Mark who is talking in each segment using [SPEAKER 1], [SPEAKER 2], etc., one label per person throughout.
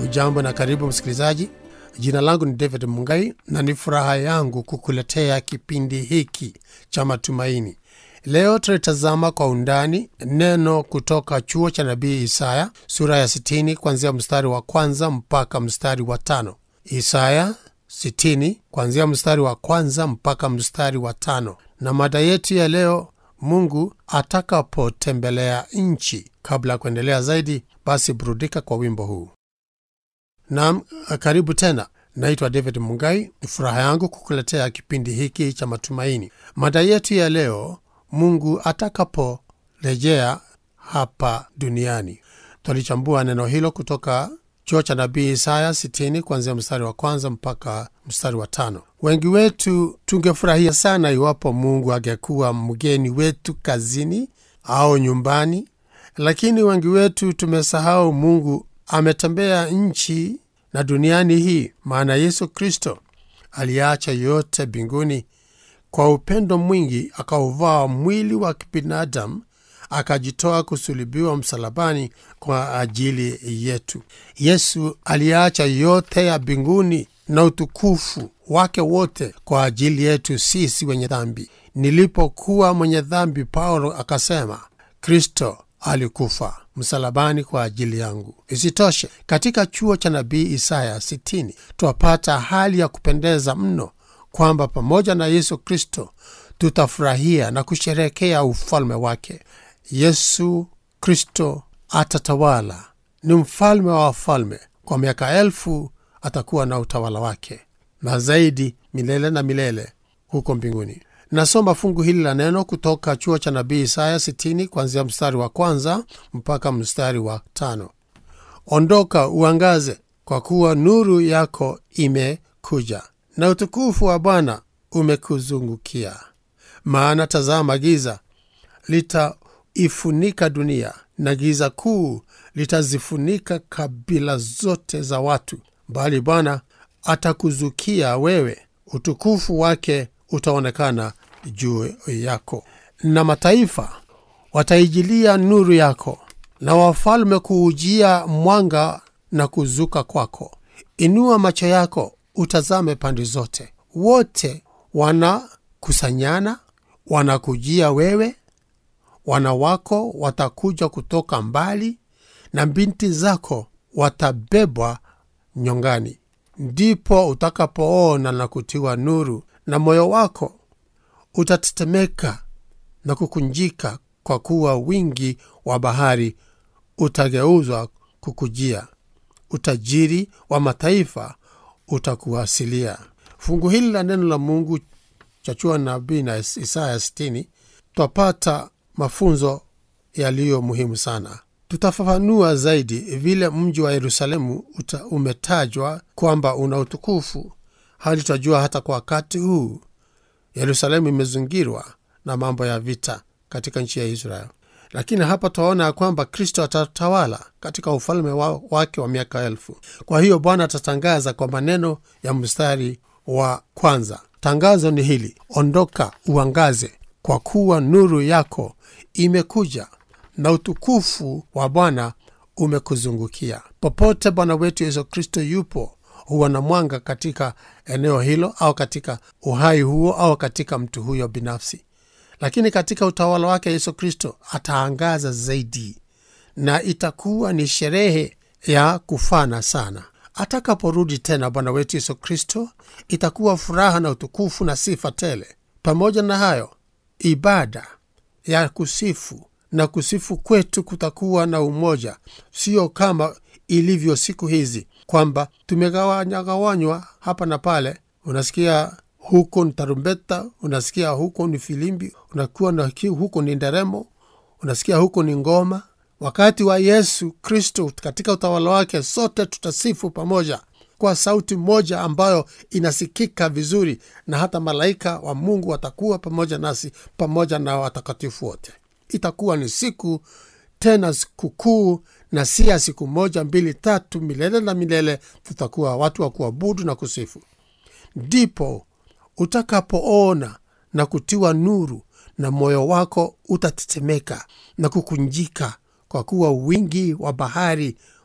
[SPEAKER 1] Hujambo na karibu msikilizaji. Jina langu ni David Mungai na ni furaha yangu kukuletea kipindi hiki cha matumaini. Leo tutalitazama kwa undani neno kutoka chuo cha nabii Isaya sura ya 60 kuanzia mstari wa kwanza mpaka mstari wa tano. Isaya 60 kuanzia mstari wa kwanza mpaka mstari wa tano, na mada yetu ya leo Mungu atakapotembelea nchi. Kabla ya kuendelea zaidi, basi burudika kwa wimbo huu. Naam, karibu tena. Naitwa David Mungai. Ni furaha yangu kukuletea kipindi hiki cha matumaini. Mada yetu ya leo, Mungu atakaporejea hapa duniani. Twalichambua neno hilo kutoka chuo cha nabii Isaya 60 kuanzia mstari wa kwanza mpaka mstari wa tano. Wengi wetu tungefurahia sana iwapo Mungu angekuwa mgeni wetu kazini au nyumbani, lakini wengi wetu tumesahau Mungu ametembea nchi na duniani hii, maana Yesu Kristo aliacha yote mbinguni kwa upendo mwingi, akauvaa mwili wa kibinadamu akajitoa kusulubiwa msalabani kwa ajili yetu. Yesu aliacha yote ya mbinguni na utukufu wake wote kwa ajili yetu sisi wenye dhambi. Nilipokuwa mwenye dhambi, Paulo akasema Kristo alikufa msalabani kwa ajili yangu. Isitoshe, katika chuo cha nabii Isaya 60 twapata hali ya kupendeza mno kwamba pamoja na Yesu Kristo tutafurahia na kusherehekea ufalme wake. Yesu Kristo atatawala, ni mfalme wa wafalme. Kwa miaka elfu atakuwa na utawala wake, na zaidi milele na milele huko mbinguni. Nasoma fungu hili la neno kutoka chuo cha nabii Isaya 60 kuanzia mstari wa kwanza mpaka mstari wa tano. Ondoka uangaze, kwa kuwa nuru yako imekuja na utukufu wa Bwana umekuzungukia. Maana tazama, giza litaifunika dunia na giza kuu litazifunika kabila zote za watu, bali Bwana atakuzukia wewe, utukufu wake utaonekana juu yako, na mataifa wataijilia nuru yako, na wafalme kuujia mwanga na kuzuka kwako. Inua macho yako utazame pande zote, wote wanakusanyana, wanakujia wewe. Wana wako watakuja kutoka mbali, na binti zako watabebwa nyongani. Ndipo utakapoona na kutiwa nuru na moyo wako utatetemeka na kukunjika, kwa kuwa wingi wa bahari utageuzwa kukujia, utajiri wa mataifa utakuwasilia. Fungu hili la neno la Mungu cha chuo nabii na Isaya 60 twapata mafunzo yaliyo muhimu sana. Tutafafanua zaidi vile mji wa Yerusalemu umetajwa kwamba una utukufu hadi tutajua hata kwa wakati huu Yerusalemu imezingirwa na mambo ya vita katika nchi ya Israel, lakini hapa twaona ya kwamba Kristo atatawala katika ufalme wa, wake wa miaka elfu. Kwa hiyo Bwana atatangaza kwa maneno ya mstari wa kwanza. Tangazo ni hili: ondoka uangaze, kwa kuwa nuru yako imekuja na utukufu wa Bwana umekuzungukia. Popote Bwana wetu Yesu Kristo yupo huwa na mwanga katika eneo hilo au katika uhai huo au katika mtu huyo binafsi, lakini katika utawala wake Yesu Kristo ataangaza zaidi, na itakuwa ni sherehe ya kufana sana. Atakaporudi tena Bwana wetu Yesu Kristo, itakuwa furaha na utukufu na sifa tele. Pamoja na hayo, ibada ya kusifu na kusifu kwetu kutakuwa na umoja, sio kama ilivyo siku hizi kwamba tumegawanyagawanywa hapa na pale. Unasikia huko ni tarumbeta, unasikia huko ni filimbi, unakuwa na huko ni nderemo, unasikia huko ni ngoma. Wakati wa Yesu Kristo katika utawala wake, sote tutasifu pamoja kwa sauti moja ambayo inasikika vizuri, na hata malaika wa Mungu watakuwa pamoja nasi, pamoja na watakatifu wote. Itakuwa ni siku tena sikukuu na si ya siku moja mbili tatu, milele na milele. Tutakuwa watu wa kuabudu na kusifu. Ndipo utakapoona na kutiwa nuru, na moyo wako utatetemeka na kukunjika, kwa kuwa wingi wa bahari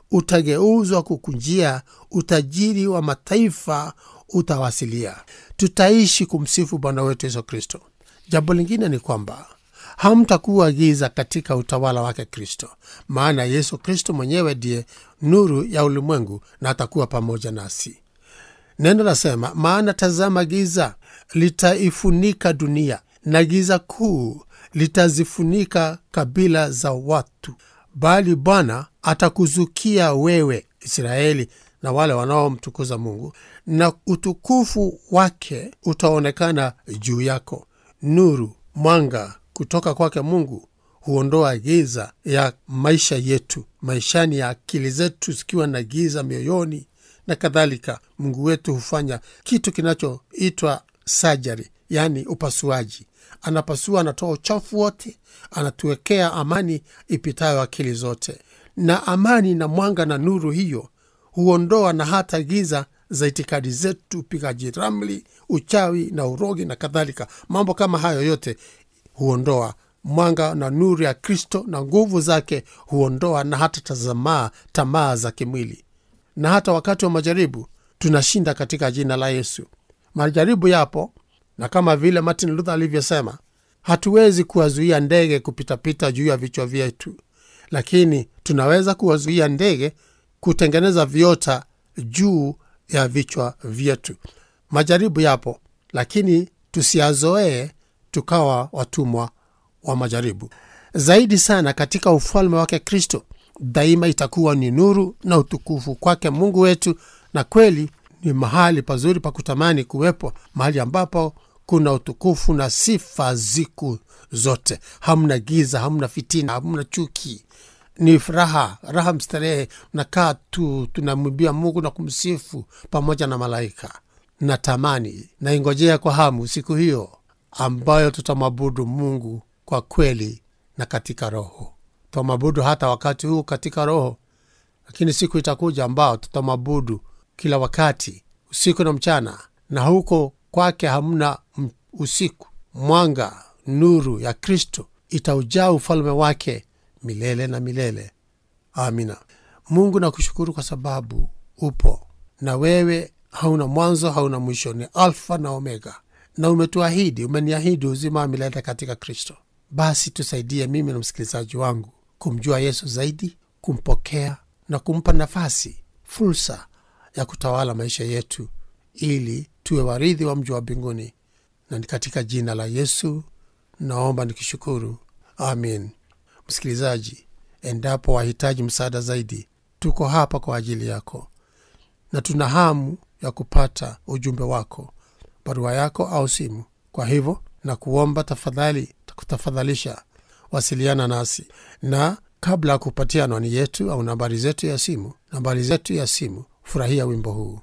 [SPEAKER 1] utageuzwa kukunjia, utajiri wa mataifa utawasilia. Tutaishi kumsifu Bwana wetu Yesu Kristo. Jambo lingine ni kwamba hamtakuwa giza katika utawala wake Kristo, maana Yesu Kristo mwenyewe ndiye nuru ya ulimwengu na atakuwa pamoja nasi. Neno lasema, maana tazama, giza litaifunika dunia na giza kuu litazifunika kabila za watu, bali Bwana atakuzukia wewe Israeli na wale wanaomtukuza Mungu, na utukufu wake utaonekana juu yako. Nuru, mwanga kutoka kwake Mungu huondoa giza ya maisha yetu, maishani ya akili zetu zikiwa na giza mioyoni na kadhalika. Mungu wetu hufanya kitu kinachoitwa sajari, yaani upasuaji. Anapasua, anatoa uchafu wote, anatuwekea amani ipitayo akili zote, na amani na mwanga na nuru hiyo huondoa na hata giza za itikadi zetu, upigaji ramli, uchawi na urogi na kadhalika. Mambo kama hayo yote huondoa mwanga na nuru ya Kristo na nguvu zake huondoa na hata tazamaa tamaa za kimwili. Na hata wakati wa majaribu tunashinda katika jina la Yesu. Majaribu yapo, na kama vile Martin Luther alivyosema, hatuwezi kuwazuia ndege kupitapita juu ya vichwa vyetu, lakini tunaweza kuwazuia ndege kutengeneza viota juu ya vichwa vyetu. Majaribu yapo, lakini tusiyazoee tukawa watumwa wa majaribu. Zaidi sana katika ufalme wake Kristo, daima itakuwa ni nuru na utukufu kwake Mungu wetu, na kweli ni mahali pazuri pa kutamani kuwepo, mahali ambapo kuna utukufu na sifa ziku zote. Hamna giza, hamna fitina, hamna chuki, ni furaha, raha mstarehe. Nakaa tu tunamwimbia Mungu na kumsifu pamoja na malaika. Natamani naingojea kwa hamu siku hiyo ambayo tutamwabudu Mungu kwa kweli na katika roho. Tutamwabudu hata wakati huu katika roho, lakini siku itakuja ambao tutamwabudu kila wakati, usiku na mchana, na huko kwake hamna usiku. Mwanga, nuru ya Kristo itaujaa ufalme wake milele na milele. Amina. Mungu nakushukuru kwa sababu upo na wewe, hauna mwanzo, hauna mwisho, ni Alfa na Omega, na umetuahidi, umeniahidi uzima wa milele katika Kristo. Basi tusaidie mimi na msikilizaji wangu kumjua Yesu zaidi, kumpokea na kumpa nafasi, fursa ya kutawala maisha yetu, ili tuwe warithi wa mji wa mbinguni. Na ni katika jina la Yesu naomba nikishukuru, amin. Msikilizaji, endapo wahitaji msaada zaidi, tuko hapa kwa ajili yako, na tuna hamu ya kupata ujumbe wako, barua yako au simu. Kwa hivyo na kuomba tafadhali, kutafadhalisha wasiliana nasi, na kabla ya kupatia anwani yetu au nambari zetu ya simu, nambari zetu ya simu, furahia wimbo huu.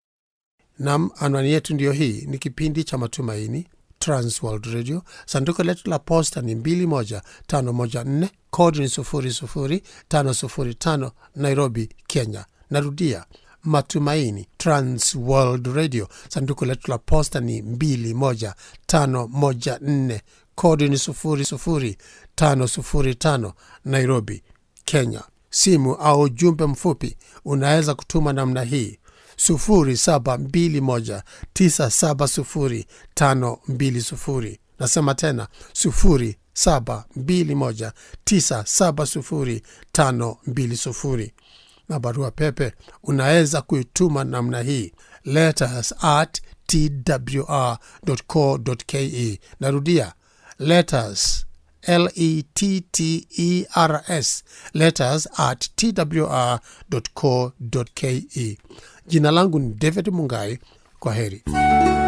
[SPEAKER 1] Nam, anwani yetu ndiyo hii. Ni kipindi cha Matumaini, Transworld Radio. Sanduku letu la posta ni 21514 kodi ni 00505 Nairobi, Kenya. Narudia, Matumaini, Transworld Radio. Sanduku letu la posta ni 21514 kodi ni 00505 Nairobi, Kenya. Simu au ujumbe mfupi unaweza kutuma namna hii 0721970520. Nasema tena 0721970520, na barua pepe unaweza kuituma namna hii letters at twr.co.ke. Narudia letters letters letters at twr.co.ke. Jina langu ni David Mungai. Kwa heri.